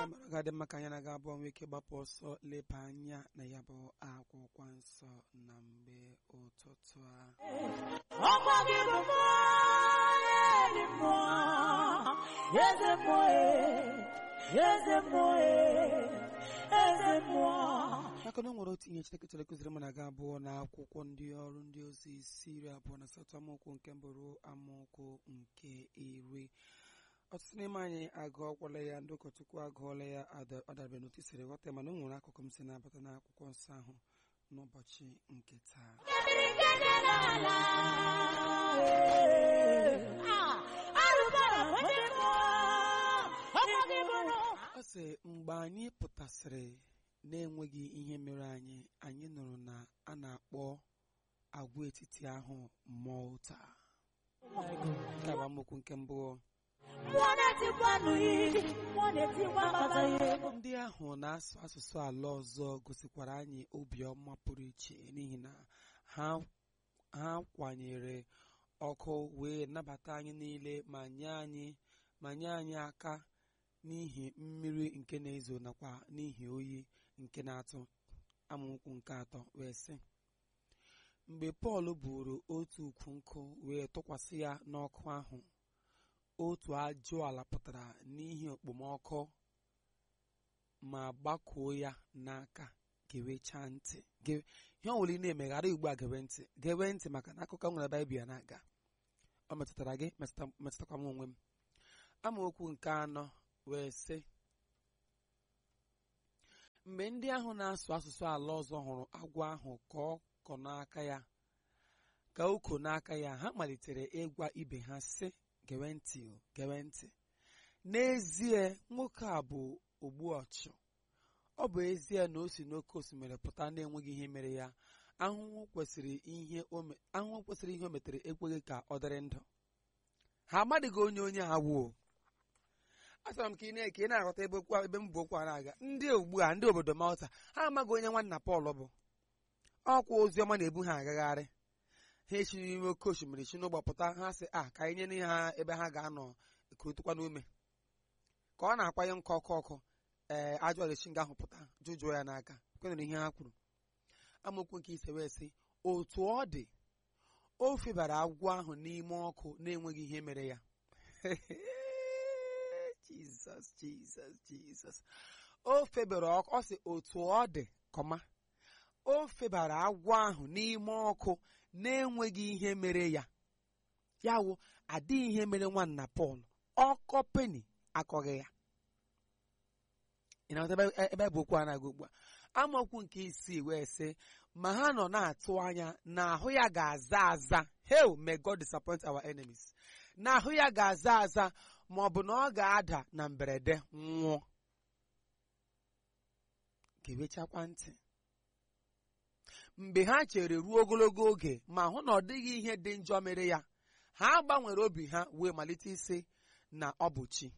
ya mara ga dị mma ka anyị na-aga abụọ nwee ike gbapụ ọsọ leba anya na ya bụ akwụkwọ nsọ na mgbe ụtụtụ a ọkwa gị bụ mmụọ ezi mmụọ eze mmụọ eze mmụọ eze mmụọ maka na o nwere otu ihe Chineke chọrọ ịkụziri m na-aga abụọ na akwụkwọ ndị ọrụ ndị ozi isi iri abụọ na asatọ amaokwu nke mbụ ruo amaokwu nke iri ọtụtụ n'ime anyị agụọkwala ya ndị ụkọchukwu agụọla ya ada- ọ dabere n'otu i siri ghọta mana o nwere akụkụ m si na-abata n'akwụkwọ nsọ ahụ n'ụbọchị nke taa mmiri nke dị n'ala Ah, arụbara onye mmụọ ọkwa gị bụ nụ ọ sị mgbe anyị pụtasịrị na-enweghị ihe mere anyị anyị nụrụ na a na-akpọ agwaetiti ahụ Malta nke bụ amaokwu nke mbụ mmụọ na-etikwa n'iyi mmụọ na-etikwa mkpata ihe ndị ahụ na-asụ asụsụ ala ọzọ gosikwara anyị obiọma pụrụ iche n'ihi na ha ha kwanyere ọkụ wee nabata anyị niile ma nye anyị ma nye anyị aka n'ihi mmiri nke na-ezo nakwa n'ihi oyi nke na-atụ amaokwu nke atọ wee sị mgbe Pọl buru otu ukwu nkụ wee tụkwasị ya n'ọkụ ahụ otu ajọ ala pụtara n'ihi okpomọkụ ma gbakuo ya n'aka gewechaa ntị Ge- ihe ọ nwere ị na-emeghara ugbu a gewe ntị gewe ntị maka na akụkọ nwere baịbụl ya na-aga ọ metụtara gị metụta- metụtakwa m onwe m amaokwu nke anọ wee sị mgbe ndị ahụ na-asụ asụsụ ala ọzọ hụrụ agwọ ahụ ka ọ kọ n'aka ya ka o ko n'aka ya ha malitere ịgwa ibe ha sị gewe ntị o gewe ntị n'ezie nwoke a bụ ogbu ọchụ ọ bụ ezie na o si n'oké osimiri pụta na-enweghị ihe mere ya ahụhụ kwesịrị ihe o me- ahụhụ kwesịrị ihe o metere ekweghị ka ọ dịrị ndụ ha amadịghị onye onye a wuo achọrọ m ka ị na- ka ị na-aghọta ebe okwu a- ebe m bụ okwu a na-aga ndị ugbu a ndị obodo Malta ha amaghị onye nwanna Pọl bụ ọkwa ozi ọma na-ebu ha agagharị ha esi n'ime oke osimiri si n'ụgbọ pụta ha sị a ka anyị nye ha ebe ha ga-anọ kurutukwa n'ume ka ọ na-akwanye nkụ ọkụ ọkụ ee ajọ ọrịchi nga ahụ pụta jụjụọ ya n'aka kwenere ihe ha kwuru amaokwu nke ise wee sị otu ọ dị o febara agwọ ahụ n'ime ọkụ na-enweghị ihe mere ya jizọs jizọs jizọs o febara ọkụ ọ sị otu ọ dị kọma o febara agwọ ahụ n'ime ọkụ na-enweghị ihe mere ya ya wụ adịghị ihe mere nwanna Pọl ọkọ peni akọghị ya ị na-aghọta ebe- ebe bụ okwu a na-aga ugbu a amaokwu nke isii wee sị ma ha nọ na-atụ anya na ahụ ya ga-aza aza hell may God disappoint our enemies na ahụ ya ga-aza aza ma ọ bụ na ọ ga-ada na mberede nwụọ ga-ewechakwa ntị mgbe ha chere ruo ogologo oge ma hụ na ọ dịghị ihe dị njọ mere ya ha gbanwere obi ha wee malite isi na ọ bụ chi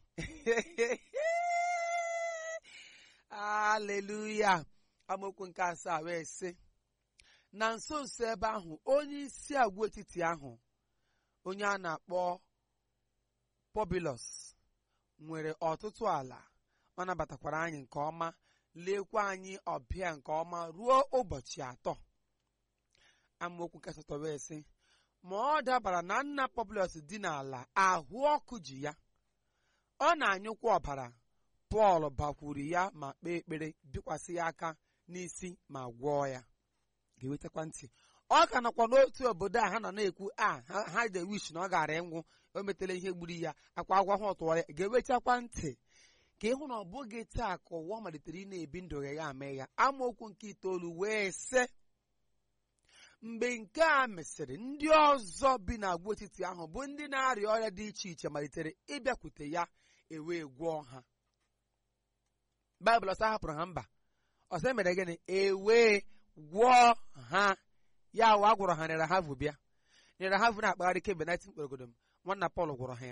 aleluya amaokwu nke asaa wee sị na nso nso ebe ahụ onye isi agwaetiti ahụ onye a na-akpọ Pobilos nwere ọtụtụ ala ọ nabatakwara anyị nke ọma lekwa anyị ọbịa nke ọma ruo ụbọchị atọ amaokwu nke asatọ wee sị ma ọ dabara na nna Pobilos dị n'ala ahụ ọkụ ji ya ọ na-anyụkwa ọbara Pọl bakwuru ya ma kpee ekpere bikwasị ya aka n'isi ma gwọọ ya ga-ewetakwa ntị ọ ka nọkwa n'otu obodo a ha nọ na-ekwu a ha ha de wish na ọ gara ịnwụ o metela ihe gburu ya akwa agwa ha ọtụwa ya ga-ewechakwa ntị ka ịhụ na ọ bụghị taa ka ụwa malitere ị na-ebi ndụ ya ame ya amaokwu nke itoolu wee sị mgbe nke a mesịrị ndị ọzọ bi n'agwaetiti ahụ bụ ndị na-arịa ọrịa dị iche iche malitere ịbịakwute ya ewee gwọọ ha baịbụl ọsọ hapụrụ ha mba ọsọ mere gịnị ewee gwọọ ha ya wa gwọrọ ha nere havụ bịa nere havụ na-akpagharị kemgbe 19 kpọrọgodo m nwanna Pọl gwọrọ ha ya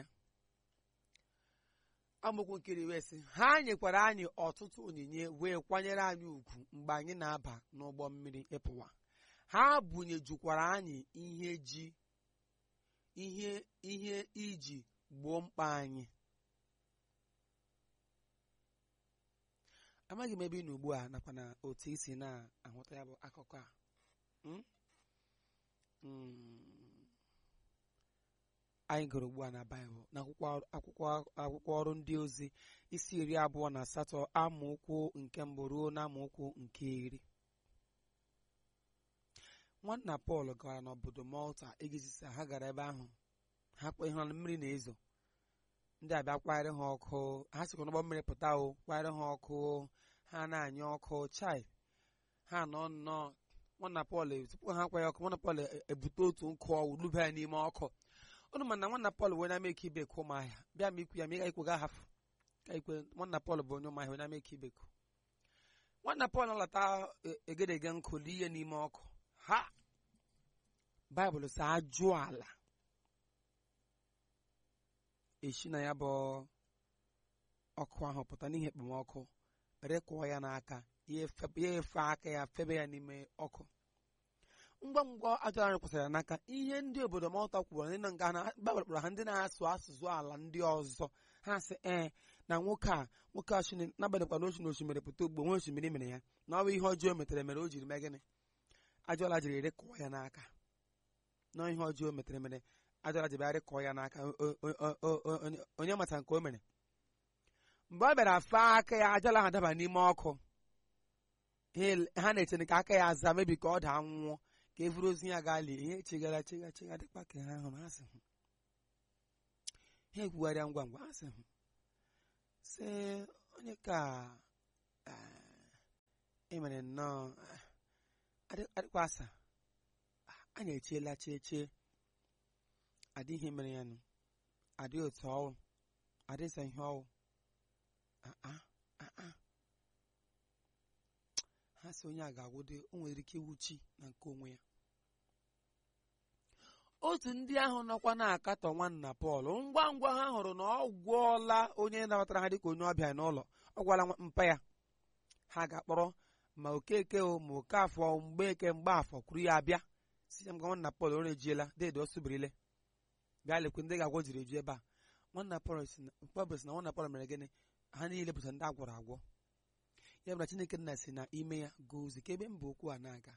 amaokwu nkiri wee sị ha nyekwara anyị ọtụtụ onyinye wee kwanyere anyị ugwu mgbe anyị na-aba n'ụgbọ mmiri ịpụwa ha bunyejukwara anyị ihe ji ihe ihe iji gboo mkpa anyị amaghị m ebe ị nọ ugbu a nakwa na otu isi na-ahụta ya bụ akụkọ a Mm? Mm. anyị gụrụ ugbu a na baịbụl na akwụkwọ akwụkwọ akwụkwọ ọrụ ndị ozi isi iri abụọ na asatọ amaokwu nke mbụ ruo na amaokwu nke iri nwanna pọl gara n'obodo malta igizisa ha gara ebe ahụ ha kpe ihe mmiri na-ezo ndị abịa kwanyere ha ọkụ ha sikwa n'ụgbọ mmiri pụta o kwanyere ha ọkụ ha na-anya ọkụ chai ha nọ nnọọ nwanna pọl tupu ha kwanye ọkụ nwanna pọl e- ebute otu nkụ ọwụ lube ya n'ime ọkụ unu ma na nwanna pọl wee na-eme ike ibeku ụmụahịa bịa ma ikwu ya ma ị ga-ekwe ga hafụ ka ikwe nwanna pọl bụ onye ụmụahịa wee na-eme ike ibeku nwanna pọl alata e- egedege nkụ lie n'ime ọkụ ha baịbụl sị ajụ ala esi na ya bụ ọkụ ahụ pụta n'ihi ekpomọkụ rekụọ ya n'aka ya efe- ya efe aka ya febe ya n'ime ọkụ ngwa ngwa ajọ anyị kwụsịrị ya n'aka ihe ndị obodo malta kwuru ndị nọ nga na baịbụl kpọrọ ha ndị na-asụ asụsụ ala ndị ọzọ ha sị ee na nwoke a nwoke a shini n'abalịkwa na osi na osimiri pụta ugbo nwe osimiri mere ya na ọ bụ ihe ọjọọ o metere mere o jiri mee gịnị ajọla jiri rekụọ ya n'aka na ihe ọjọọ o metere mere ajọla jiri bịa rekụọ ya n'aka O- o- o- o- o- onye- onye mata nke o mere mgbe ọ bịara faa aka ya ajọla ha daba n'ime ọkụ ha ele- ha na-echere ka aka ya aza mebi ka ọ daa nwụọ ka e vuru ozu ya gaa lie ihe chigara chiga chiga dịkwa ka ha hụrụ ha sị hụ ha ekwugharịa ngwa ngwa ha sị hụ sị onye ka emere nnọọ ah, adị- adịkwa asa Ah, anyị echiela cheche adịghị mere ya nụ adịghị otu ọwụ adịghị ihe ọwụ Ah, ah, ah, ah. ha sị onye a ga-agwụde o nwere ike iwuchi na nke onwe ya otu ndị ahụ nọkwa na-akatọ nwanna Pọl ngwa ngwa ha hụrụ na ọ gwọọla onye nabatara ha dịka onye ọbịa n'ụlọ ọ gwala nwa- mpa ya ha ga-akpọrọ ma okeke o ma okafọ mgbeke mgbaafọ kwuru ya abịa si ya m gwa nwanna Pọl o rejiela deede o subirile bịa lekwe ndị ga-agwọ jiri eju ebe a nwanna Pọl si na Pọl sị na nwanna Pọl mere gịnị ha niile bụcha ndị agwọrọ agwọ ya bụ na Chineke nna si na ime ya gozi ka ebe mba okwu a na-aga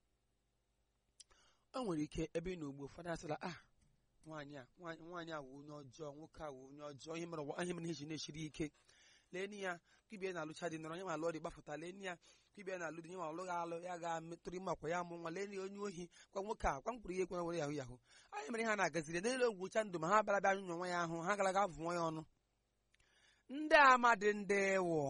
o nwere ike ebe ị na ugbo ụfọdụ asịla ah nwaanyị a nwaanyị nwaanyị a wụ onye ọjọọ nwoke a wụ onye ọjọọ ihe mere ụwa ihe mere ihe ji na-esiri ike leenụ ya kwibie na-alụcha dị nọrọ onye ma alụọ dị gbafụta leenụ ya kwibie na-alụ dị nye ma ọlụghị alụ ya ga-metụrụ ime akwa ya mụ nwa leenụ ya onye ohi kwa nwoke a kwa mkpụrụ ihe ekwe were yahụ yahụ anyị mere ha na-agaziri n'elu ogwucha ndụ ma ha bịara bịa nyụnyụ nwa ya ahụ ha gara ga vụọ ya ọnụ ndị amadị ndị wụ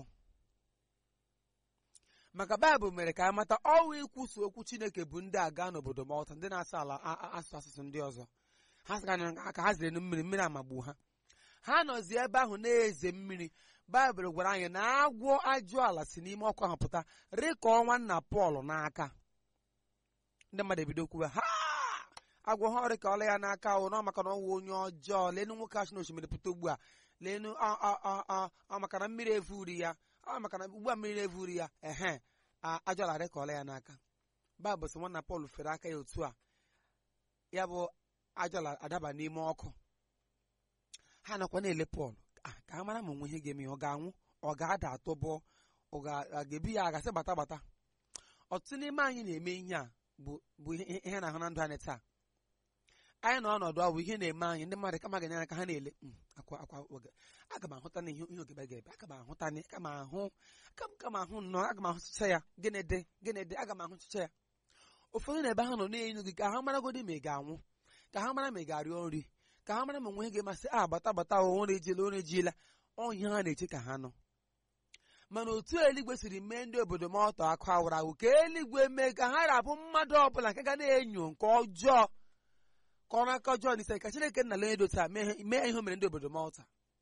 maka baịbụl mere ka a mata ọnwụ ikwusa okwu chineke bụ ndị aga n'obodo malta ndị na-asụ ala a- a- asụ asụsụ ndị ọzọ ha sịga ka ha zere na mmiri mmiri amagbu ha ha nọzi ebe ahụ na-eze mmiri baịbụl gwara anyị na agwọ ajụ ala si n'ime ọkụ ahụ pụta rịkọọ nwanna pọl n'aka ndị mmadụ ebido kwuwe ha agwọ ha ọrịkọọla ya n'aka o na maka na ọ wụ onye ọjọọ lenu nwoke achị na osimiri pụta ugbu a lenu ọ- ọ- ọ- ọ- ọ maka na mmiri evuri ya ọ maka na ugbu a mmiri evuri ya ehe a- ajọla rịkọọla ya n'aka baịbụl sị nwanna pọl fere aka ya otu a ya bụ ajọla adaba n'ime ọkụ ha nakwa na-ele pọl "Ah, ka ha mara ma onwe ihe ga-eme ya ọ ga-anwụ ọ ga-ada atụbọ ọ ga- a ga-ebi ya agasị gbata gbata ọtụtụ n'ime anyị na-eme ihe a bụ bụ ihe ihe na-ahụ na ndụ anyị taa anyị nọ ọnọdụ ọ bụ ihe na-eme anyị ndị mmadụ kama ga-enye aka ha na-ele "Mm, akwa akwa oge aga m ahụta na ihe ihe ogebe ga-ebe aga m ahụta na aga m ahụ aka m ka m ahụ nnọọ aga m ahụtụcha ya gịnị dị gịnị dị aga m ahụtụcha ya ụfọdụ na ebe ha nọ na-enyo gị ka ha maragodi ma ị ga-anwụ ka ha mara ma ị ga-arịọ nri ka ha mara ma onwe ga-emasị a bata bata o nwere ejila onye ejiela ọhịa ha na-eche ka ha nọ mana otu eluigwe siri mee ndị obodo ma ọtọ akụ awụrụ awụ ka eluigwe mee ka ha rabụ mmadụ ọbụla nke ga na-enyo nke ọjọọ ka ọ n'aka ọjọọ n'ise ka Chineke nna lenye dota mee mee ihe o mere ndị obodo Malta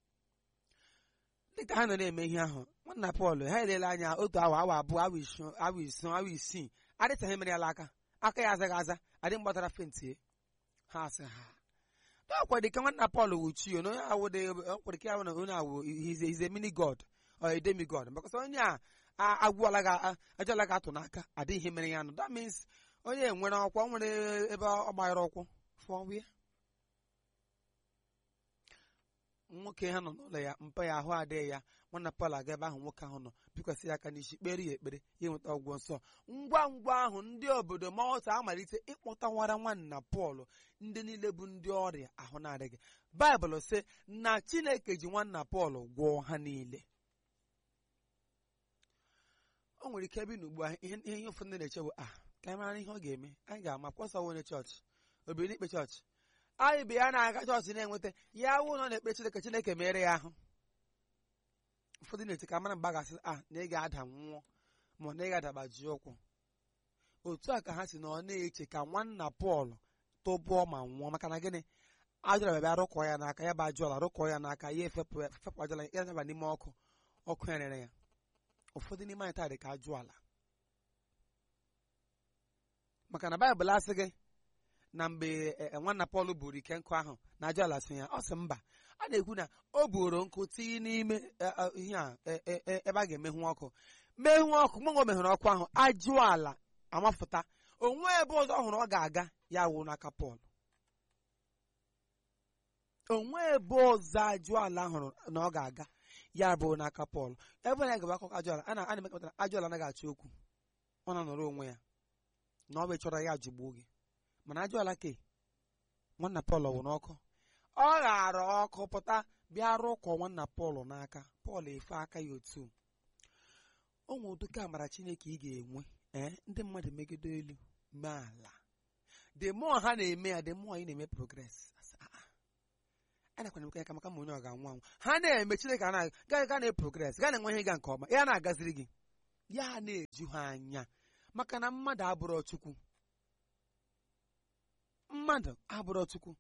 dịka ha nọ na-eme ihe ahụ nwanna Pọl ha elela anya otu awa awa abụọ awa isii awa isii awa isii adịtaghị mere ya aka aka ya azaghị aza adị mgbatara fentie ha sị ha ọkwa dịka nwanna Pọl wuchio na onye awụde ọkwere ka ya na onye awụ hize hize mini god or a demi god because onye a a- agwụọla ga ajọla ga atụ n'aka adịghị ihe mere ya nụ that means onye nwere ọkwa o nwere ebe ọ gbanyere ọkwụ fụọ ya nwoke ha nọ n'ụlọ ya mpa ya ahụ adịghị ya nwanna Pọl aga ebe ahụ nwoke ahụ nọ bikwasị ya aka n'isi kpere ya ekpere ya enweta ọgwụgwọ nsọ ngwa ngwa ahụ ndị obodo Malta amalite ịkpọtawara nwanna Pọl ndị niile bụ ndị ọrịa ahụ na-adịghị baịbụl sị na Chineke ji nwanna Pọl gwọọ ha niile o nwere ike ebe na ugbu a ihe ihe ụfọdụ ndị na-eche bụ ah ka anyị mara ihe ọ ga-eme anyị ga-ama kwasa onye chọọchị obiri n'ikpe chọọchị anyị bụ ya na-aga chọọchị na-enweta ya wụ na ọ na-ekpe Chineke Chineke mere ya ahụ ụfọdụ na-eche ka mara mgbe a ga-asị ah na ị ga-ada nwụọ ma na ị ga-adabaji ụkwụ otu a ka ha si na ọ na-eche ka nwanna Pọl tụbụọ ma nwụọ maka na gịnị ajụla bịa rụkọ ya n'aka ya bụ ajụala rụkọ ya n'aka ya efepụ efepụ ajụala ya daba n'ime ọkụ ọkụ ya rere ya ụfọdụ n'ime anyị taa dị ka ajụala maka na baịbụl asị gị na mgbe e, e, nwanna Pọl buru ike nkụ ahụ na ajụala so ya ọ sị mba a na-ekwu na o buru nkụ tinye n'ime e, e, ihe a e, e, e, ebe a ga-emenwu ọkụ menwu ọkụ mgbe o mehụrụ ọkụ ahụ ajụala amafụta onwe ebe ọzọ ọ hụrụ ọ ga-aga ya wụ n'aka Pọl onwe ebe ọzọ ajụala hụrụ na ọ ga-aga ya bụ n'aka Pọl ebe na gaba akụkọ ajụala a na- a na-emekọta ajụala anaghị achọ okwu ọ na-anọrọ onwe ya na ọ bụ chọrọ ya jụgbuo gị mana ajụala ke nwanna Pọl wụ n'ọkụ ọ ghara ọkụ pụta bịa rụkọ nwanna Pọl n'aka Pọl efe aka ya otu o nwe ụdịka amara Chineke ị ga-enwe ee ndị mmadụ megide elu mee ala the more ha na-eme ya the more ị na-eme progress Asị, "Ah, ah, a nakwana emekọ ya ka maka ma onye ọ ga-anwụ anwụ ha na-eme Chineke a na ga ga na-progress ga na-enwe ihe ịga nke ọma ya na-agaziri gị ya na-eju ha anya maka na mmadụ abụrọ Chukwu mmadụ abụrọ Chukwu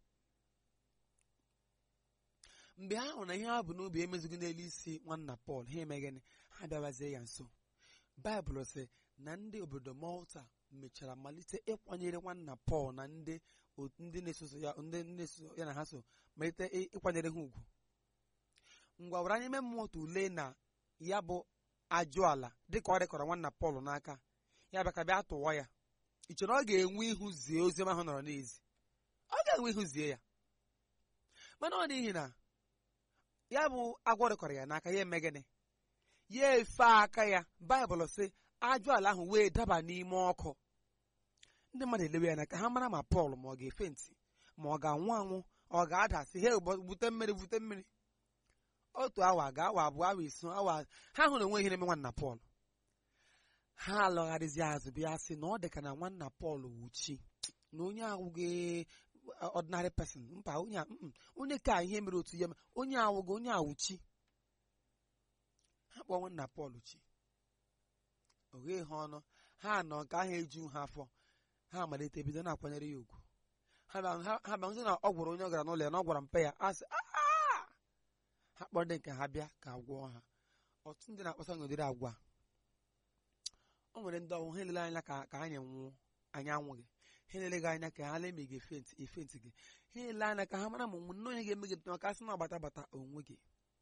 mgbe ha hụrụ na ihe ha bụ n'obi emezighị n'elu isi nwanna Pọl ha emeghịnị ha bịawazie ya nso baịbụl sị na ndị obodo Malta mechara malite ịkwanyere nwanna Pọl na ndị otu ndị na-eso ya ndị na-eso ya na ha so malite ị- ịkwanyere ha ugwu ngwa were anya ime mmụọ ule na ya bụ ajụala dịka ọ dịkọrọ nwanna Pọl n'aka ya bịa ka bịa tụwa ya ị chere ọ ga-enwe ihu zie oziọma ahụ nọrọ n'ezi ọ ga-enwe ihu zie ya mana ọ n'ihi na ya bụ agwọ dịkọrọ ya n'aka ya eme gịnị ya efe aka ya baịbụl sị ajụala ahụ wee daba n'ime ọkụ ndị mmadụ elewe ya na ka ha mara ma Pọl ma ọ ga-efe ntị ma ọ ga-anwụ anwụ ọ ga-adasị he bute mmiri bute mmiri otu awa ga awa abụọ awa iso awa ha hụrụ onwe ihe na-eme nwanna Pọl ha alọgharịzi azụ bịa sị na ọ dị ka na nwanna Pọl wuchi na onye awụghị ordinary person mba onye a- mm, onye ka ihe mere otu ya onye awụghị onye awụchi ha kpọọ nwanna Pọl chi o ghee ha ọnụ ha nọ nke ahụ eju ha afọ ha amalite bido na-akwanyere ya ugwu ha bịa- ha ha bịa hụzi na ọ gwara onye ọ gara n'ụlọ ya na ọ gwara mpe ya asị "Ah!" ha kpọrọ ndị nke ha bịa ka agwọ ha ọtụtụ ndị na-akpasa n'ụdịrị agwa o nwere ndị ọnwụ ha elele anya ka ka anyị nwụọ anyị anwụghị ha elele gị anya ka ha lee ma ị ga-efenti efenti gị ha ele anya ka ha mara ma nne onye ga-eme gị ntụnụ ka sị na ọgbata bata onwe gị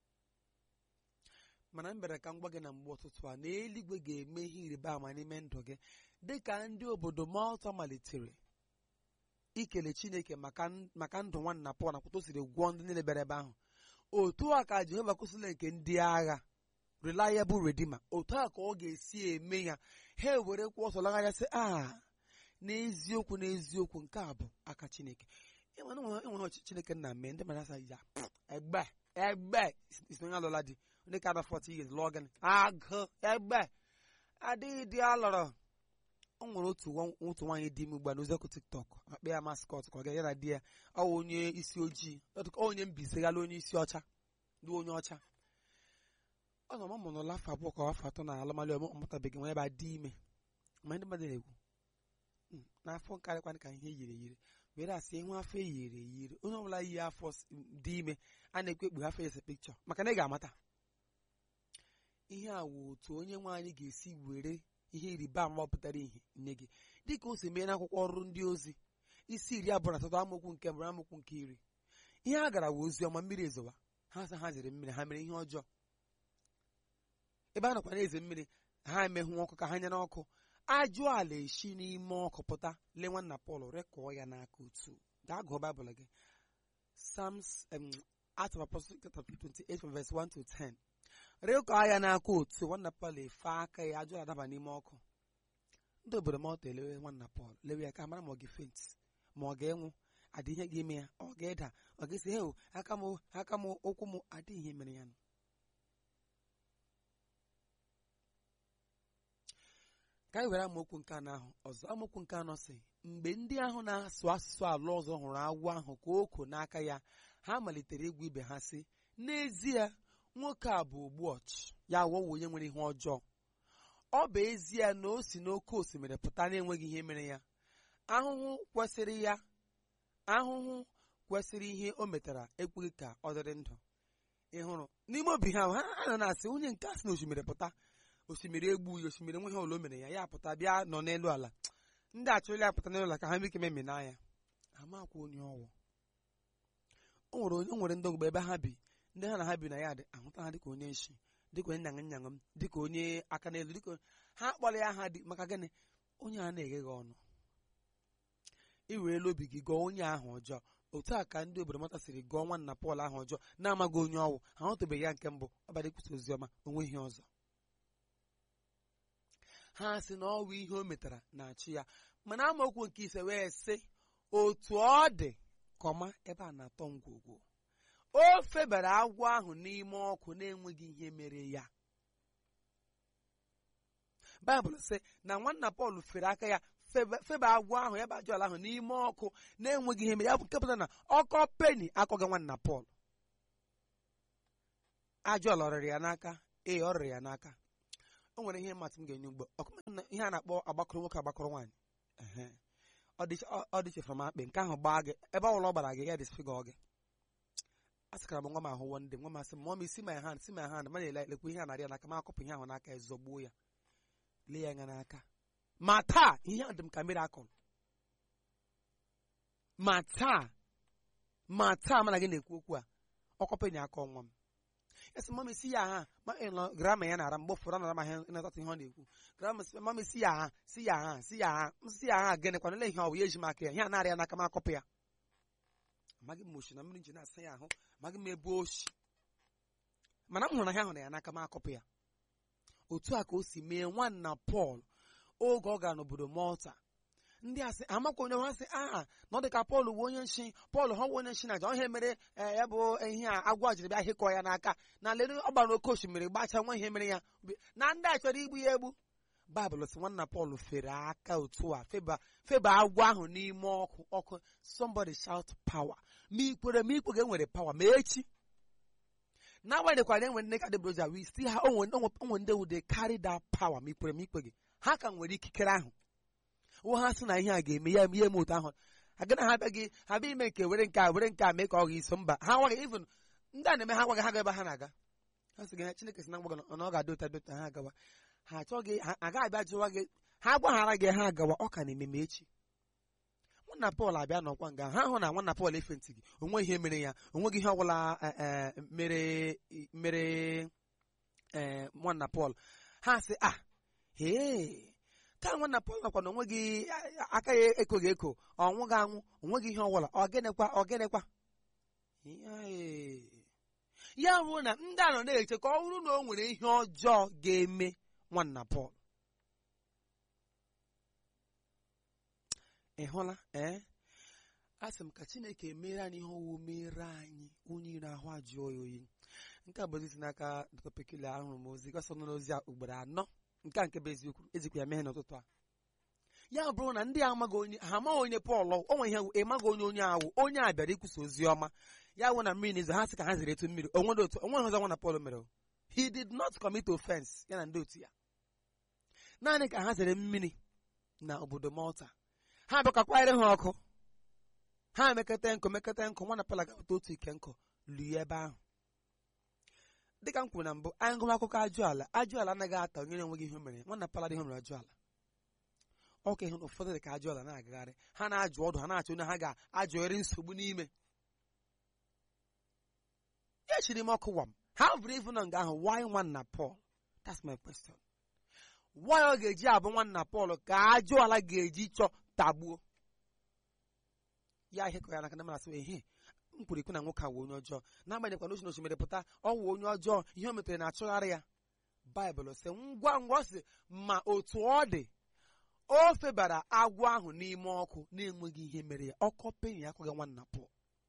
mana m bịara ka m gwa gị na mgbe ụtụtụ a na eluigwe ga-eme ihe ịrịba ama n'ime ndụ gị dịka ndị obodo Malta malitere ikele Chineke maka n- maka ndụ nwanna Pọl na kwụtụ siri gwụọ ndị niile bịara ebe ahụ otu a ka Jehova kwụsịla nke ndị agha reliable redeemer otu a ka ọ ga-esi eme ya ha ewere kwụ ọsọ lagharịa sị a n'eziokwu n'eziokwu nke a bụ aka Chineke enwere enwere ọchịchị Chineke na mee ndị mmadụ asa ya egbe egbe isi onye alụla di onye ka ada 40 years lụọ gịnị agụ egbe adịghị di alọrọ o nwere otu nwa- otu nwaanyị dị ime ugbu a n'oziọkụ tiktok akpa ya maskọt ka ọ ga ya na di ya ọ wụ onye isi ojii ọ onye mbise gala onye isi ọcha dị onye ọcha ọ nọ mụmụ n'ụlọ afọ abụọ ka afọ atọ na alụmalụ ọmụ ọmụtabeghị nwa ebe a dị ime ma ndị mmadụ na-ekwu "Hmm, n'afọ nkarịkwa ka ihe yiri eyiri were asị ịhụ afọ eyiri eyiri onye ọbụla yi afọ s- dị ime a na-ekwu ekpughe afọ ese pikchọ maka na ị ga-amata ihe a wụ otu onye nwe anyị ga-esi were ihe ịrịba ama pụtara ihe nye gị dịka o si mee n'akwụkwọ ọrụ ndị ozi isi iri abụọ na atọ amaokwu nke mbụ amaokwu nke iri ihe a gara wụ ozi ọma mmiri ezowa ha sị ha zere mmiri ha mere ihe ọjọọ ebe a nọkwa na-eze mmiri ha emehụ ọkụ ka ha nyere ọkụ ajụ ala esi n'ime ọkụ pụta lee nwanna Pọl rekọọ ya n'aka otu gaa gụọ baịbụl gị Psalms em, Acts of Apostles chapter 28 from verse 1 to 10 rịkọ anya n'aka otu nwanna Pọl efe aka ya ajọ adaba n'ime ọkụ ndị obodo mọta elewe nwanna Pọl lewe ya ka mara ma ọ ga-efent ma ọ ga-enwụ adị ihe ga-eme ya ọ ga-eda ọ ga-esi he aka m aka m ụkwụ m adị ihe mere ya nụ ka anyị were amaokwu nke anọ ahụ ọzọ amaokwu nke anọ si mgbe ndị ahụ na-asụ asụsụ ala ọzọ hụrụ agwọ ahụ ka o ko n'aka ya ha malitere ịgwa ibe ha sị n'ezie nwoke a bụ ogbu ọchụ ya wọwa onye nwere ihe ọjọọ ọ bụ ezie na o si n'oké osimiri pụta na-enweghị ihe mere ya ahụhụ kwesịrị ya ahụhụ kwesịrị ihe o metara ekweghị ka ọ dịrị ndụ ị hụrụ n'ime obi ha ha nọ na-asị onye nke a si na osimiri pụta osimiri egbughị osimiri nweghị ụlọ o mere ya ya pụta bịa nọ n'elu ala ndị achọrọla ya pụta n'elu ala ka ha nwee ike memina ya amakwa onye ọwụ o nwere onye o nwere ndị ogbe ebe ha bi ndị ha na ha bi na ya dị ahụta ha dịka onye nshi dịka onye nyaṅụ nyaṅụ m dịka onye aka n'elu dịka ha kpọrọ ya ha dị maka gịnị onye a na-eghe gị ọnụ i weela obi gị gọọ onye ahụ ọjọọ otu a ka ndị obodo mata siri gụọ nwanna Pọl ahụ ọjọọ na-amaghị onye ọwụ ha hụtụbeghị ya nke mbụ ọbara ikwusa ozi ọma onweghị ọzọ ha sị na ọwụ ihe o metara na-achị ya mana amaokwu nke ise wee sị otu ọ dị kọma ebe a na-atọ ngwugwu o febara agwọ ahụ n'ime ọkụ na-enweghị ihe mere ya baịbụl sị na nwanna Pọl fere aka ya febe febe agwọ ahụ ya bụ ajọ ala ahụ n'ime ọkụ na-enweghị ihe mere ya bụ nke pụtara na ọkọ peni akọghị nwanna Pọl ajọ ala ọ rịrị ya n'aka ee ọ rịrị ya n'aka o nwere ihe mmatụ m ga-enye ugbo ọkụma na ihe a na-akpọ agbakọrọ nwoke agbakọrọ nwaanyị ehe ọ dị ọ- ọ dịchefere m akpị nke ahụ gbaa gị ebe ọ bụla ọ gbara gị ya disfigọ gị a sịkara m nwa m ahụ wonde nwa m asị m mọm si my hand si my hand ma na-ele lekwa ihe a narị ya n'aka ma akọpụ ihe ahụ n'aka ya zọgbuo ya lee ya anya n'aka ma taa ihe a dị m ka mirakụl ma taa ma taa mana gị na-ekwu okwu a ọkọpenye aka ọnwa m esi mama si ya ha ma ịnọ grama ya na-ara mgbe ụfọdụ anara ma ihe ịnatata ihe ọ na-ekwu grama si mama si ya ha si ya ha si ya ha m si ya ha gịnị kwana ihe ọ bụ ya eji m aka ya ihe a narị ya n'aka m akọpụ ya amaghị m oshi na mmiri nji na-asa ya ahụ amaghị m ebe oshi mana m hụrụ na ya hụrụ ya n'aka m akọpụ ya otu a ka o si mee nwanna Pọl oge ọ gara n'obodo Malta ndị a sị amakwa onye ha sị aha na ọ dị ka Pọl bụ onye nshi Pọl ha bụ onye nshi na aja ihe mere eh, ya bụ ihe a agwọ jiri bịa hịkọ ya n'aka na lere ọ gbara oke osimiri gbachaa nwa ihe mere ya na ndị a chọrọ igbu ya egbu baịbụl sị nwanna Pọl fere aka otu a feba feba agwọ ahụ n'ime ọkụ ọkụ somebody shout power ma ikwere ma ikwe ga-enwere power ma echi n'agbanyeghịkwa na enwere ndị ka dịbroja we still ha onwe onwe ndị wude carry that power ma ikwere ma ikwe gị ha ka nwere ikikere ahụ wụ ha sị na ihe a ga-eme ya ihe eme otu ahụ agana ha abịaghị ha bịa ime nke were nke a were nke a mee ka ọ ga iso mba ha agwaghị even ndị a na-eme ha agwaghị ha ga ebe ha na-aga ha sị gị ha Chineke si na mgbaga na ọ ga-adị ụta dị ụta ha agawa ha achọghị ha agaghị abịa jụwa gị ha gwaghara gị ha agawa ọ ka na-eme ma echi nwanna Pọl abịa n'ọkwa nga ha hụ na nwanna Pọl efentị gị onwe ihe mere ya onweghị ihe ọbụla eh, eh, mere mere eh, nwanna Pọl ha sị ah hee taa nwanna Pọl nakwa na onweghị aka ya ekoghị eko ọ nwụghị anwụ onweghị ihe ọbụla ọgịnịkwa ọgịnịkwa Ee. ya bụrụ na ndị a nọ na-eche ka ọ bụrụ na o nwere ihe ọjọọ ga-eme nwanna Pọl ị hụla ee a sị m ka Chineke mere anyị ihe ọwụ mere anyị onye ire ahụ ajụọ ya oyi nke a bụ ozi si n'aka Dr. Pekile ahụrụ m ozi gọsọ nọ n'ozi a ugboro anọ nke a nke bụ eziokwu ejikwa ya mee n'ụtụtụ a ya bụrụ na ndị a amaghị onye ha amaghị onye Pọl o nwe ihe ịmaghị onye onye ahụ onye a bịara ikwusa ozi ọma ya wụ na mmiri na-ezo ha sị ka ha ziri etu mmiri onwere otu onweghị ọzọ nwana Pọl mere o. he did not commit offense ya na ndị otu ya naanị ka ha zere mmiri na obodo Malta ha bịakwakwanyere ha ọkụ ha mekata nkụ mekata nkụ nwana Pọl agapụta otu ike nkụ luye ebe ahụ dịka m kwuru na mbụ anyị gụwa akụkọ ajụala ajụala anaghị ata onye na-enweghị ihe o mere nwanna Pọl adịghị o mere ajụala ọka ịhụ na ụfọdụ dị ka ajụala na-agagharị ha na-ajụ ọdụ ha na-achọ onye ha ga-ajụgharị nsogbu n'ime ya chiri m ọkụ wam ha bụrụ ivu na nga ahụ why nwanna Pọl that's my question why ọ ga-eji abụ nwanna Pọl ka ajụala ga-eji chọ tagbuo ya ihe kọ ya n'aka na mara sị ehe m kwuru ikwu na nwoke a wụ onye ọjọọ n'agbanyeghịkwa na osi na osimiri pụta ọ wụ onye ọjọọ ihe o metere na-achụgharị ya baịbụl sị ngwa ngwa ọ sị ma otu ọ dị o febara agwọ ahụ n'ime ọkụ na-enweghị ihe mere ya ọkọ penyi akwaghị nwanna pụọ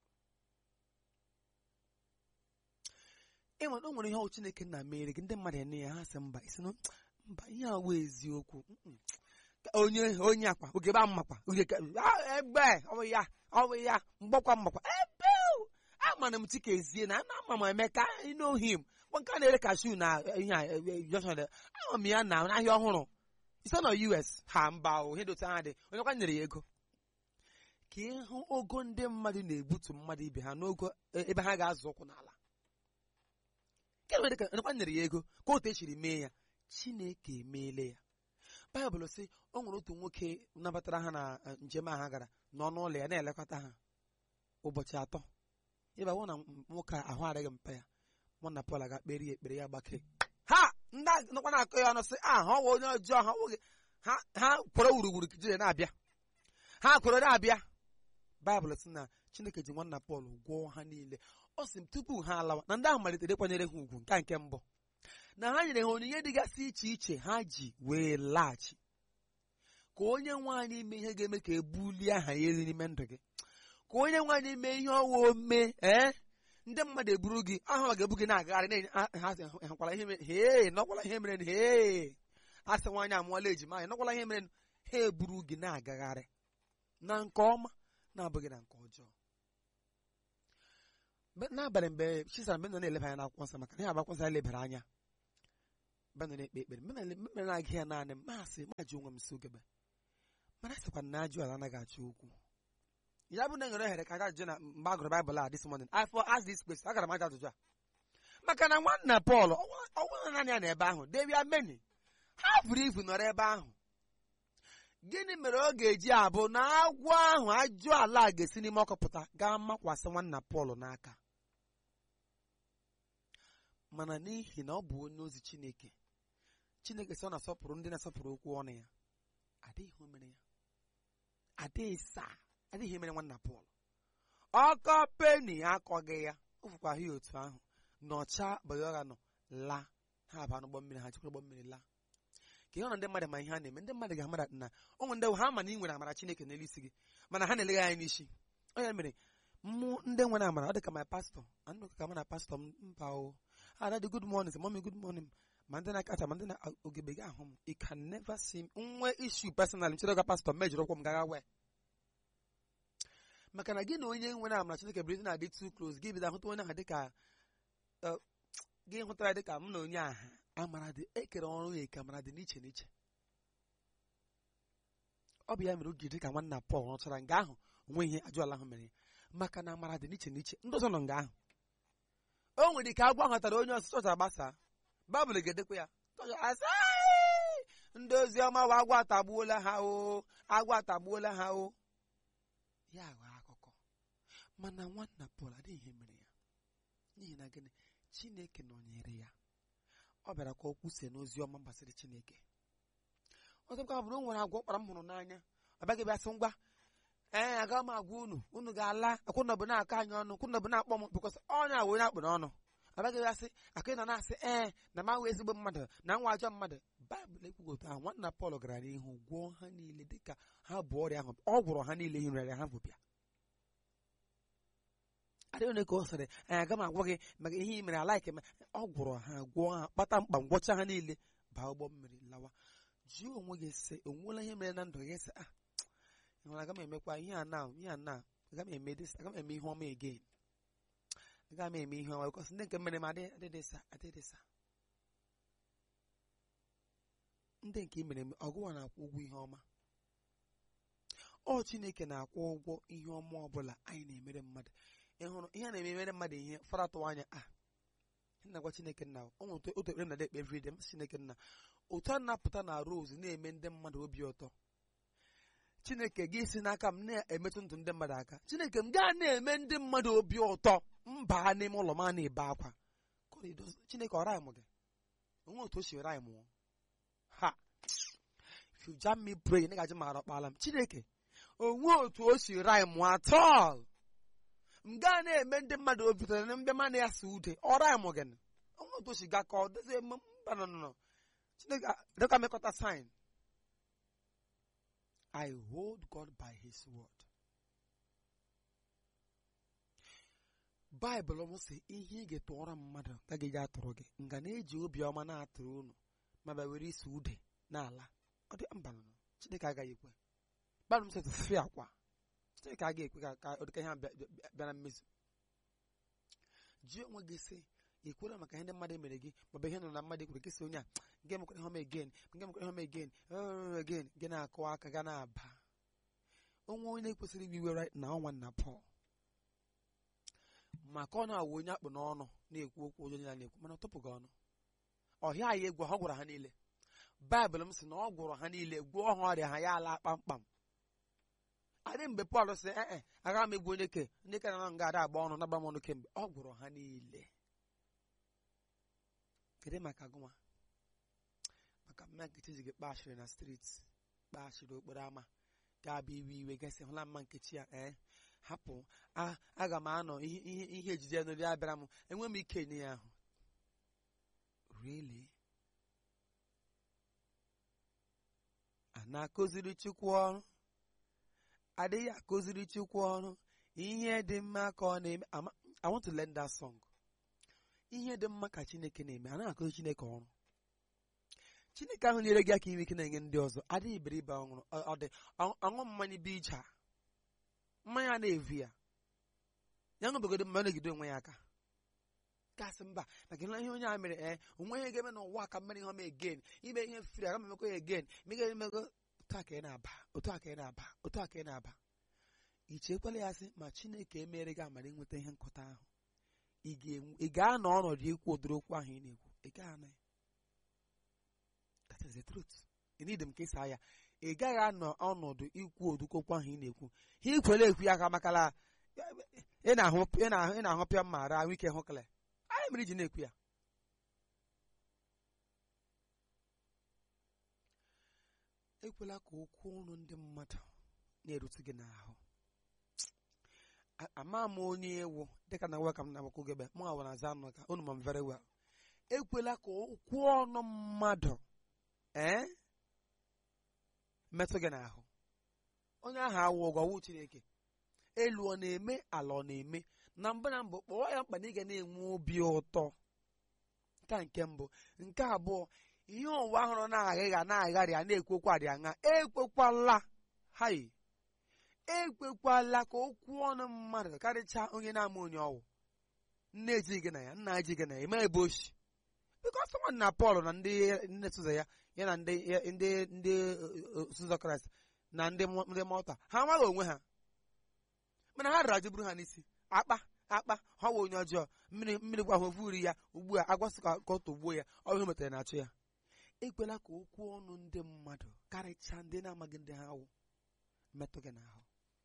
ịnwe o nwere ihe ọ Chineke na mere gị ndị mmadụ ene ya ha sị mba isi na mba ihe a wụ eziokwu Mm-mm. Ka onye onye akwa oge ba mmakwa oge ka Ah, egbe ọ bụ ya ọ bụ ya mgbakwa mmakwa ebe o! amana m chikezie na ana ama m emeka know him Kwa nke a na-ere kashu na eh, ihe a, eh, eh, junction dị. ama m ya na n'ahịa ọhụrụ ise nọ US ha mba o ihe dote ha dị onye kwa nyere ya ego ka ịhụ ogo ndị mmadụ na-egbutu mmadụ ibe ha n'ogo eh, ebe ha ga-azụ ụkwụ n'ala nke mere ka onye nyere ya ego ka otu esiri mee ya Chineke emeela ya baịbụl sị o nwere otu nwoke nabatara ha na eh, njem a ha gara n'ọnụ ụlọ ya na-elekọta ha ụbọchị atọ ịba wụ na nwoke a ahụ adịghị mpa ya mụ na Pọl aga kpere ya ekpere ya gbake ha ndị a nọkwa na-akọ ya ọnụ sị a ha ọwa onye ọjọọ ha nwoke ha ha kwere wuruwuru kijire na-abịa ha kwere na-abịa baịbụl sị na Chineke ji nwanna Pọl gwọọ ha niile ọ sị m tupu ha alawa na ndị ahụ malitere ịkwanyere ha ugwu nke a nke mbụ na ha nyere ha onyinye dịgasị iche iche ha ji wee laghachi ka onye nwaanyị mee ihe ga-eme ka ebulie aha ya elu n'ime ndụ gị ka onye nwaanyị mee ihe ọwa ome ee ndị mmadụ eburu gị aha ga-ebu gị na-agagharị na-enye ha ha sị, hụkwala ihe mere hee nọkwala ihe mere hee a sị nwaanyị amụọla ejima anyị nọkwala ihe mere ha eburu gị na-agagharị na nke ọma na-abụghị na nke ọjọọ Mgbe- n'abalị mgbe chisara mgbe m nọ na-eleba anya n'akwụkwọ nsọ maka na ihe akwụkwọ nsọ anyị lebara anya mgbe m nọ na-ekpe ekpere mgbe m na- mgbe m na-agụ ya naanị m masị maji onwe m so gebe mana sịkwa na ajụ ala anaghị achọ okwu ya bụ na enwere ohere ka aga ajụjụ na mgbe a gụrụ baịbụl a this morning I for ask this question agara m aja ajụjụ a maka na nwanna Pọl ọnwụrụ naanị ya na ebe ahụ debia meni ha buru ibu nọrọ ebe ahụ gịnị mere ọ ga-eji abụ na agwọ ahụ ajụ ala a ga-esi n'ime ọkụ pụta gaa makwasị nwanna Pọl n'aka mana n'ihi na ọ bụ onye ozi Chineke Chineke sị ọ na-asọpụrụ ndị na-asọpụrụ okwu ọnụ ya adịghị ihe o mere ya adịghị saa adịghị ihe mere nwanna Pọl ọkọ peni akọghị ya o fụkwa ya otu ahụ nọcha bayọra nọ laa ha aba n'ụgbọ mmiri ha chekwa ụgbọ mmiri laa ka ihe ọ na ndị mmadụ ma ihe a na-eme ndị mmadụ ga-amara na ụmụ ndị ha ma na ị nwere amara Chineke n'elu isi gị mana ha na-elega anya n'isi ọ ya mere mmụ ndị nwere amara ọ dị ka my pastọ anụ ka mụ na pastọ m mba o adadị good morning sị mọmi good morning ma ndị na-akacha ma ndị na ogebe gị ahụ m you can never see m nwe issue personal m chere ga pastọ m mejọrọ ụkwụ m gaga wee maka na gị na onye nwere amara Chineke bụrụ ndị na-adị too close gị bido ahụta onye ahụ dịka eh, gị hụtara ya dịka m na onye aha amara dị ekere ọrụ ya eke amara dị n'iche n'iche ọ bụ ya mere oge dị ka nwanna Pọl rụchara nga ahụ onwe ihe ajụ ala ahụ mere ya maka na amara dị n'iche n'iche ndị ọzọ nọ nga ahụ o nwere ike agwọ ahụtara onye ọsụsọ ọzọ agbasa baịbụl ga-edekwa ya Chọọchị asị, "Ai, ndị ozi ọma wa agwọ atagbuola ha o agwọ atagbuola ha o ya ghọọ akụkọ mana nwanna Pọl adịghị ihe mere ya n'ihi na gịnị Chineke nọnyere ya ọ bịara ka o kwusie n'ozi ọma gbasara Chineke ọzọkwa bụrụ o nwere agwọ kpara m hụrụ n'anya ọ bịaghị bịa sị ngwa ee aga m agwa unu unu ga-ala akwụnọbụ na-akọ anyị ọnụ kwụnọbụ na-akpọ m bikọs onye awụ onye akpụ n'ọnụ ọ bịaghị bịa sị aka ị nọ na-asị ee na m awụ ezigbo mmadụ na nwa ajọ mmadụ baịbụl ekwughị otu ahụ nwanna Pọl gara n'ihu gwọọ ha niile dịka ha bụ ọrịa ahụ ọ gwọrọ ha niile ihe nrịarịa ha bụ bịa adịghị onye ka ọ sịrị anyị aga m agwa gị maka ihe ị mere alaike ma ọ gwọrọ ha gwọọ ha kpata mkpa ngwọcha ha niile baa ụgbọ mmiri lawa jụọ onwe gị sị o nwela ihe mere na ndụ gị sị ah ị hụrụ aga m emekwa ihe a na ihe a na aga m eme this aga m eme ihe ọma again aga m eme ihe ọma bikọs ndị nke mere m adị adịdịsa adịdịsa ndị nke i mere m ọgụwa na-akwụ ụgwọ ihe ọma ọ Chineke na-akwụ ụgwọ ihe ọma ọbụla anyị na-emere mmadụ ị hụrụ ihe a na-emere mmadụ ihe fara atụwa anya a na-agwa Chineke nna o nwere otu ekpere m na ekpe everyday m sị Chineke nna otu a na-apụta na rose na-eme ndị mmadụ obi ụtọ Chineke gị si n'aka m na-emetụ ndụ ndị mmadụ aka Chineke m gaa na-eme ndị mmadụ obi ụtọ mba n'ime ụlọ m a na-ebe akwa Chineke ọ raịmụ gị onwe otu o si raịmụ ha if you jam me pray ị gaji mara ọkpala m Chineke onwe otu o si raịmụ at all m gaa na-eme ndị mmadụ obi ụtọ na mbịa mana ya si ude ọra ya mụgịn ọnwa otu shiga ka ọ dozie mba nọ nọ chineke dịka mekọta sign I hold God by his word. Baịbụl m sị ihe ị ga-etụọrọ mmadụ ka gị atụrụ gị nga na-eji obiọma na-atụrụ unu ma bịa were isi ude n'ala ọ dị mba nọ Chineke agaghị ekwe Baịbụl m sị tụfee akwa Chineke agaghị ekwe ka ka ọ dịka ihe a bịa- bịa bịa na mmezu jụọ onwe gị sị ekwere maka ihe ndị mmadụ mere gị maọbụ ihe nọ na mmadụ ekwere gị sị onye a nke mekwara ihe ọma again nke mekwara ihe ọma again uh, again gị na-akụ aka ga na-aba onwe onye kwesịrị iwe iwe right na ọnwa na Pọl maka ọ na-awụ onye akpụ n'ọnụ na-ekwu okwu onye niile na-ekwu mana ọ tụpụghị ọnụ ọhịa anyị egwu ha gwara ha niile baịbụl m sị na ọ gwụrụ ha niile gwụọ ha ọrịa ha ya ala kpamkpam adị mgbe Pọl sị ee agaghị m egwu onye ke ndị ke na nga ada agba ọnụ na-agba m ọnụ kemgbe ọ gwụrụ ha niile kedu maka gụnwa maka mma nkechi ji gị kpashiri na streeti kpashiri okporo ámá ga-abịa iwe iwe gasị hụla mma nkechi ya ee hapụ a aga m anọ ihe ihe ihe ejije n'ori abịara m enwe m ike nye ya ahụ really a na-akụziri Chukwu ọrụ adịghị akụziri Chukwu ọrụ ihe dị mma ka ọ na-eme Ama- I want to learn that song ihe dị mma ka Chineke na-eme a na-akụzi Chineke ọrụ Chineke ahụ nyere gị aka inwe ike na-enye ndị ọzọ adịghị iberibe ọṅụrụ ọ- ọ dị ọ- ọṅụ mmanya bụ ije a mmanya na-evu ya ya ṅụbegodo mma ọ na-egide onwe ya aka gasị mba maka ihe onye a mere ee onwe ihe ga-eme n'ụwa ka mmere ihe ọma egen ime ihe firi aga m emekọ ya egen mega emego otu a ka ị na-aba otu a ka ị na-aba otu a ka ị na-aba i chekwala ya sị ma Chineke emere gị amara ịnweta ihe nkụta ahụ ị ga-enwe- ị ga-anọ ọnọdụ ikwu ụdịrị okwu ahụ ị na-ekwu ị ga-anọ ya that is the truth ị need m ka ịsa ya ị gaghị anọ ọnọdụ ikwu ụdịrị okwu ahụ ị na-ekwu ha ikwere ekwu ya ka makala ị na-ahụ ị na-ahụ ị na-ahụ pịa mma ara ahụ ike hụkele anyị mere iji na-ekwu ya ekwela ka okwu ọnụ ndị mmadụ na-erute gị n'ahụ A- ama m onye ewu dịka na welcome na agbakọ gebe mụ awa na-aza anụ ka unu ma m very well ekwela ka okwu ọnụ mmadụ ee metụ gị n'ahụ onye ahụ awụ ụgwọ wụ Chineke elu ọ na-eme ala ọ na-eme na mbụ na mbụ kpọọ ya mkpa na ị ga na-enwe obi ụtọ nke a nke mbụ nke abụọ ihe ụwa ahụrụ na-aghịgha na-agharị a na-ekwekwa dị aṅa ekwekwala hai ekwekwala ka okwu ọnụ mmadụ karịchaa onye na-ama onye ọwụ nne eji gị na ya nna eji gị na ya eme ebe oshi bikọs nwanne na Pọl na ndị nne Suza ya ya na ndị ya- ndị ndị Suza Kraịst na ndị Mọ- ndị Malta ha amaghị onwe ha mana ha rara jeburu ha n'isi akpa akpa ha wụ onye ọjọọ mmiri mmiri gwa ha ovuri ya ugbu a agwasị ka ka ọ tọgbuo ya ọ ihe o metere na-achụ ya ekwela ka okwu ọnụ ndị mmadụ karịchaa ndị na-amaghị ndị ha wụ metụ gị n'ahụ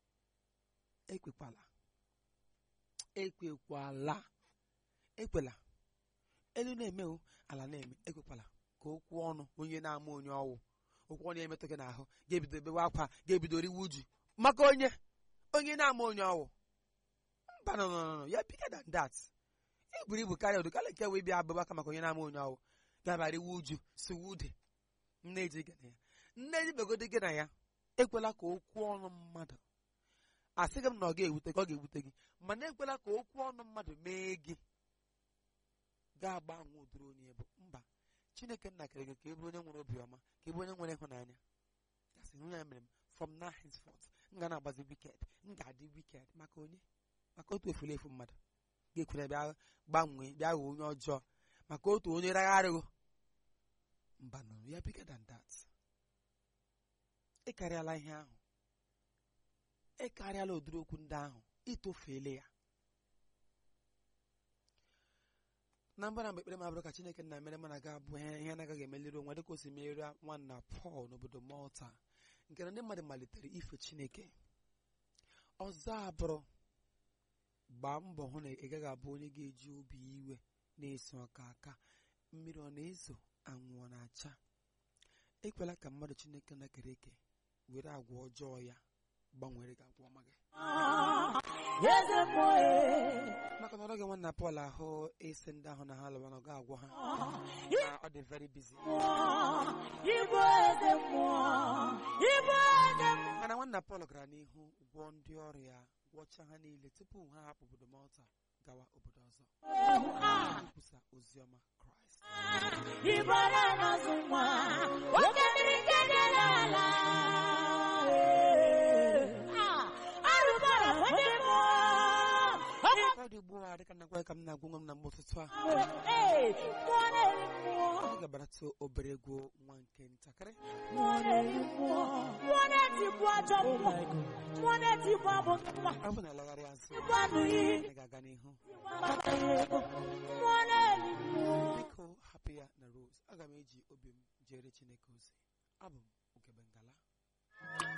ekwekwala ekwekwala ekwela elu na-eme o ala na-eme ekwekwala ka okwu ọnụ onye na-ama onye ọwụ okwu ọnụ emetụ gị n'ahụ ga-ebido bewe akwa ga-ebido riwe uju maka onye onye na-ama onye ọwụ mba nọ nọ nọ ya bigger than that e buru ibu karịa ụdị karịa nke wee bịa abụba aka maka onye na-ama onye ọwụ ga-abịa riwe uju siwe ude nne eji gị na ya nne eji begodi gị na ya ekwela ka okwu ọnụ mmadụ asịghị m na ọ ga-ewute gị ọ ga-ewute gị mana ekwela ka okwu ọnụ mmadụ mee gị ga-agbanwe ụdịrị onye bụ mba chineke nna kere gị ka ị bụrụ onye nwere obiọma ka ị bụrụ onye nwere ịhụnanya ya sị nwunye ya mere m from now henceforth m ga na-agbazi wicked m ga-adị wicked maka onye maka otu efule efu mmadụ ga-ekwere bịa gbanwee bịa ghọọ onye ọjọọ maka otu onye ragharịghị mba nọ ya bigger than that ịkarịala ihe ahụ ịkarịala ụdịrị okwu ndị ahụ itofeela ya na mbara mgbe ekpere m abụrụ ka chineke nna mere mana ga abụ ihe ihe na-agaghị emeliri onwe dịka o si merie nwanna Pọl n'obodo Malta nke na ndị mmadụ malitere ife chineke ọzọ abụrụ gbaa mbọ hụ na ị gaghị abụ onye ga-eji obi iwe na-eso ọka aka mmiri ọ na-ezo anwụ ọ na-acha ekwela ka mmadụ chineke na-ekere eke were agwa ọjọọ ya gbanwere gị agwa ọma gị eze mmụọ e maka na ọ dọghị nwanna Pọl ahụ isi ndị ahụ na ha lụwa na ọ ga-agwa ha Ị- na ọ dị very busy Igbo eze mmụọ Igbo eze mmụọ mana nwanna Pọl gara n'ihu gwọọ ndị ọrụ ya gwọcha ha niile tupu ha hapụ obodo Malta gawa obodo ọzọ ikwusa ozi ọma Kraịst Igbo na-anọzụ nwa oke mmiri nke dị n'ala arụbara onye mmụọ ọ dị ugbu a dịka nnagwa ka m na-agwa nwa m na mgbe ụtụtụ a Ee, mmụọ na-eri mmụọ anyị ga-abarata obere egwu nwa nke ntakịrị mmụọ na-eri mmụọ mmụọ na-etikwu ajọ mmụọ mmụọ na-etikwu abụ mma ọ bụ na alagharị azụ tikwu anụghị anyị ga-aga n'ihu mmụọ na-eri mmụọ biko hapụ ya na Rose aga m eji obi m jere Chineke ozi abụ m Ugebe Ngala